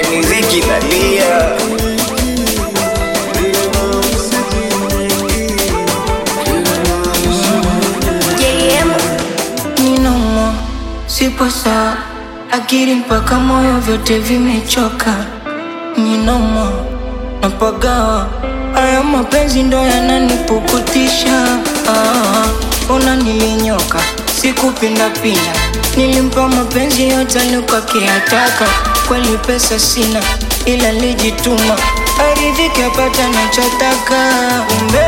ni Ziki Nalia. JM Ninomo, sipo sawa, akili mpaka moyo vyote vimechoka. Ninomo, napagawa, haya mapenzi ndo yananipukutisha. Ah, ona nilinyoka, sikupindapinda, nilimpa mapenzi yote alikuakiyataka. Kweli pesa sina, ila lijituma, aridhike apata nachotaka. Umbe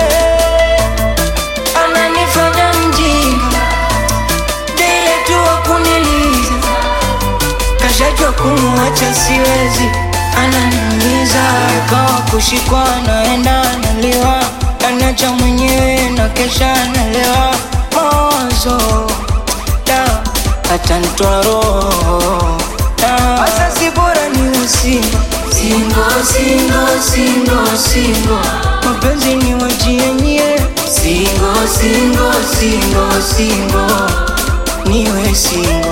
ananifanya mjinga Dile tu wakuniliza Kashajua kumuacha siwezi Ananiumiza Kawa kushikwa naenda analiwa Anacha mwenyewe na kesha analewa Mawazo Da Atanitoa roho Da Asasi bora ni usingo Singo, singo, singo, singo Mapenzi ni wajienye Singo, singo, singo, singo Niwe singo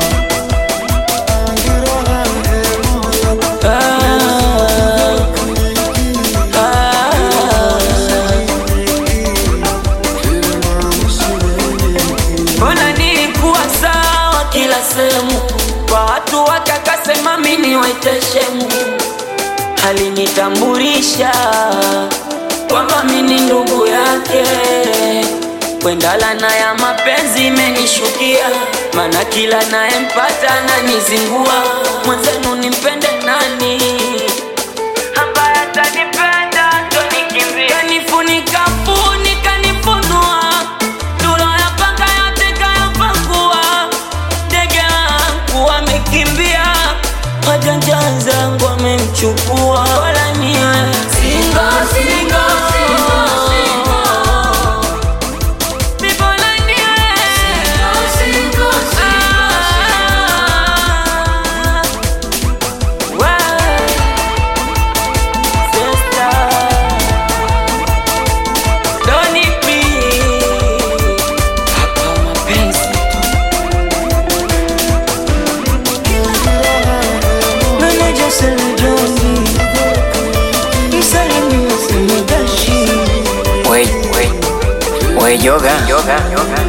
Mbona nilikuwa sawa kila sehemu, kwa watu wake akasema mimi niweteshemu, alinitambulisha kwamba mimi ni ndugu yake. Kwenda lana ya mapenzi imenishukia, maana kila nayempata ananizingua. Mwenzenu nimpende nani ambaye atanipenda tonikimbia, kanifunika funika nifunua Duro ya panga yote kayapangua, ndege wangu wamekimbia, wajanja zangu wamemchukua, wala niwe singo singo Bibona niwe Ah, we, sister. Don't need me. Hapa mapenzi Meneja Sele Joni Msalimia Sele Dashi We, we, we yoga, yoga, yoga.